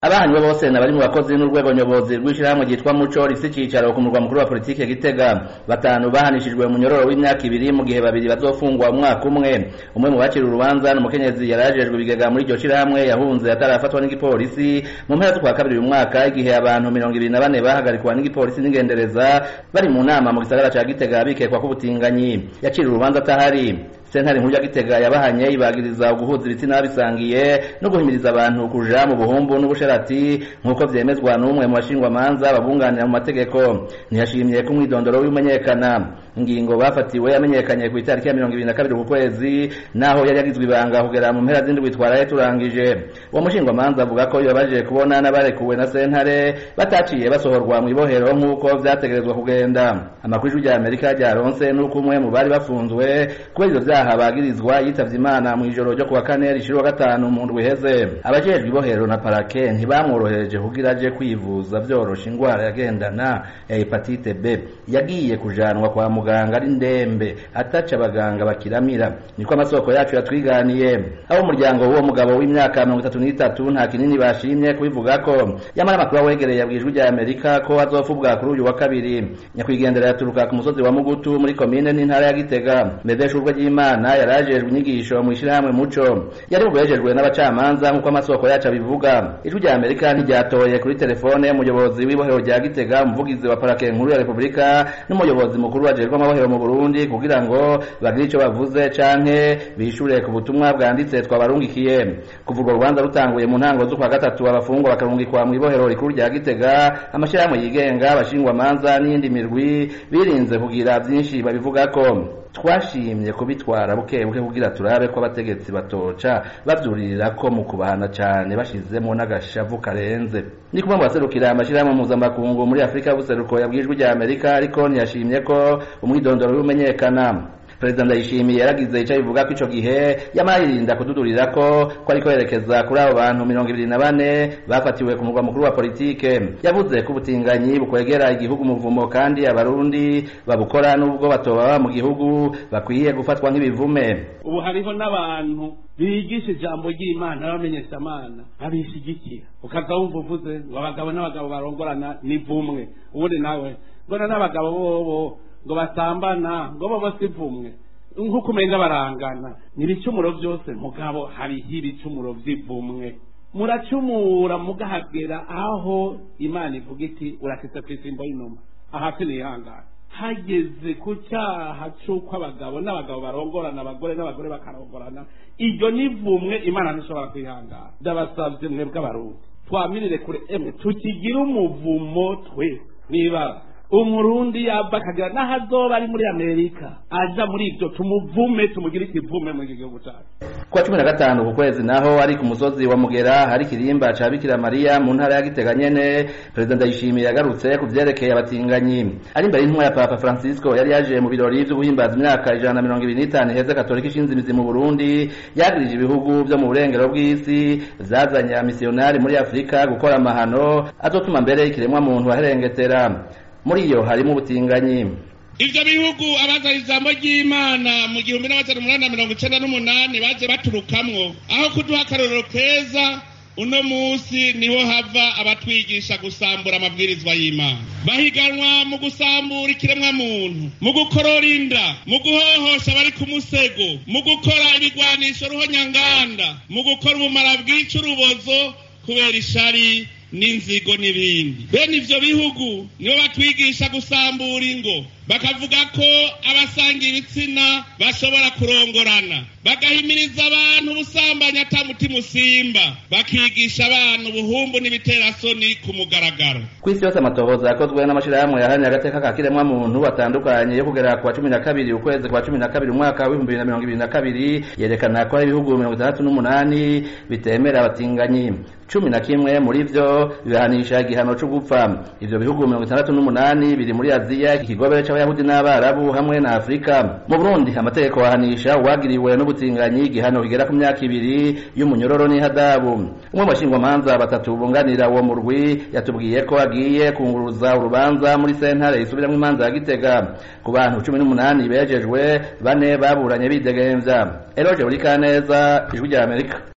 abahanywe bose na bari mu bakozi n'urwego nyobozi rw'ishirahamwe ryitwa muco rifise icicaro ku murwa mukuru wa politike gitega batanu bahanishijwe munyororo w'imyaka ibiri mu gihe babiri bazofungwa umwaka umwe umwe mu bacira urubanza n'umukenyezi yarajejwe ibigega muri iryo shirahamwe yahunze atarafatwa n'igipolisi mu mpera z'ukwa kabiri uyu mwaka igihe abantu mirongo ibiri na bane bahagarikwa n'igipolisi n'ingendereza bari mu nama mu gisagara ca gitega bikekwa k'ubutinganyi yacira urubanza atahari sentare nkuru ya gitega yabahanye ibagiriza guhuza ibitsina bisangiye no guhimiriza abantu kuja mu buhumbu n'ubusharati nk'uko vyemezwa n'umwe mu bashingwamanza babunganira mu mategeko ntiyashimye ko umwidondoro w'imenyekana ingingo bafatiwe yamenyekanye ku itariki ya mirongo ibiri na kabiri ku kwezi naho yari yagizwe ibanga kugera mu mpera z'indwi twaraye turangije uwo mushingwamanza avuga ko bibabaje kubona n'abarekuwe na sentare bataciye basohorwa mu ibohero nk'uko vyategerezwa kugenda amakuru y'ijwi rya amerika ryaronse n'uko umwe mu bari bafunzwe kubera ivyo vyaha bagirizwa yitavye imana mu ijoro ryo kuwa kane rishira wa gatanu mu ndwi iheze abajejwe ibohero na parake ntibamworohereje kugira aje kwivuza vyorosha ingwara yagendana ya hepatite b yagiye kujanwa kwa muganga ari ndembe ataca abaganga bakiramira niko amasoko yacu yatwiganiye abo umuryango w'uwo mugabo w'imyaka mirongo itatu n'itatu nta kinini bashimye kubivugako yamara amakuru awegereye yabwijwe rya amerika ko azofubwa kuri uyu wa kabiri nyakwigendera yaturuka ku musozi wa mugutu muri komine n'intara ya gitega medeshurwe ry'imana yarajejwe inyigisho mu ishirahamwe muco yari bugejejwe n'abacamanza nk'uko amasoko yacu abivuga ijwi rya amerika ntiryatoye kuri telefone umuyobozi w'ibohero rya gitega umuvugizi wa parake nkuru ya repubulika n'umuyobozi mukuru wajejwe amahoro mu burundi kugira ngo bagire ico bavuze canke bishure ku butumwa bwanditse twabarungikiye kuva urwo rubanza rutanguye mu ntango z'ukwa gatatu abafungwa bakarungikwa mu ibohero rikuru rya gitega amashirahamwe yigenga abashingwamanza n'iyindi mirwi birinze kugira vyinshi babivugako twashimye kubitwara buke buke kugira turabe ko abategetsi batoca bavyuririra ko mu kubahana cane bashizemo n'agashavu karenze ni kumwe mu baserukira amashirahamwe mpuzamakungu muri afurika y'ubuseruko yabwijwe rya amerika ariko ntiyashimye ko umwidondoro w'umenyekana perezida ndayishimiye yaragize icyo bivuga ko ico gihe yamara yirinda kududurira ko ko ariko yerekeza kuri abo bantu mirongo ibiri na bane bafatiwe ku murwa mukuru wa politike yavuze ko ubutinganyi bukwegera igihugu umuvumo kandi abarundi babukora n'ubwo batoba baba mu gihugu bakwiye gufatwa nk'ibivume ubu hariho n'abantu bigisha ijambo ry'imana n'abamenyeshamana babishigikira ukaza wumva uvuze ngo abagabo n'abagabo barongorana ni vumwe ubundi nawe mbona n'abagabo bobo ngo basambana ngo bo si vumwe nk'uko umenga barangana n'ibicumuro byose mugabo hariho ibicumuro by'ivumwe muracumura mugahagera aho imana ivuga iti urakitse ku isimbo y'inuma ahasi nihangana hageze ku cyaha c'uko abagabo n'abagabo barongorana abagore n'abagore bakarongorana iryo ni vumwe imana ntishobora kwihangana ndabasabye mwebwe abarundi twamirire kure emwe tukigire umuvumo twe niba umurundi yaba akagira n'aho azoba ari muri amerika aja muri ibyo tumuvume tumugire ikivume muri iki gihugu cyacu kuwa cumi na gatanu ku kwezi naho ari ku musozi wa mugera hari ikirimba ca bikira mariya mu ntara ya gitega nyene perezida ndayishimiye yagarutse ku vyerekeye abatinganyi ari imbere y'intumwa ya papa francisco yari yaje mu birori vyo guhimbaza imyaka ijana na mirongo ibiri n'itanu iheze katolika ishinze imizi mu burundi yagirije ibihugu vyo mu burengero bw'isi vyazanye amisiyonari muri afurika gukora amahano azotuma mbere ikiremwa muntu aherengetera muri iyo harimo ubutinganyi ivyo bihugu abazana ijambo ry'imana mu gihumbi n'amajana umunani na mirongo icenda n'umunani baje baturukamwo aho kuduha akarorero keza uno musi niho hava abatwigisha gusambura amabwirizwa y'imana bahiganwa mu gusambura ikiremwa muntu mu gukorora inda mu guhohosha abari ku musego mu gukora ibigwanisho ruhonyanganda mu gukora ubumara bwica urubozo kubera ishari n'inzigo n'ibindi bene ivyo bihugu nibo batwigisha gusambura ingo bakavuga ko abasanga ibitsina bashobora kurongorana bagahimiriza abantu ubusambanyi ata mutima usimba bakigisha abantu ubuhumbu n'ibiterasoni ku mugaragaro ku isi yose amatohoza yakozwe n'amashirahamwe yaharanira agateka ka kiremwa muntu atandukanye yo kugera ku wa cumi na kabiri ukwezi kwa cumi na kabiri umwaka w'ibihumbi bibiri na mirongo ibiri na kabiri yerekana ko hari ibihugu mirongo itandatu n'umunani bitemera abatinganyi cumi na kimwe muri vyo bibahanisha igihano co gupfa ivyo bihugu mirongo itandatu n'umunani biri muri aziya ikigobere c'abayahudi n'abarabu hamwe na afurika mu burundi amategeko ahanisha uwagiriwe n'ubutinganyi igihano kigera ku myaka ibiri y'umunyororo n'ihadabu umwe mu bashingwamanza batatu bunganira uwo murwi yatubwiye ko agiye kunguruza urubanza muri sentare isubiramwo imanza ya gitega ku bantu cumi n'umunani bejejwe bane baburanye bidegemvya eroje buri kaneza ijwi rya amerika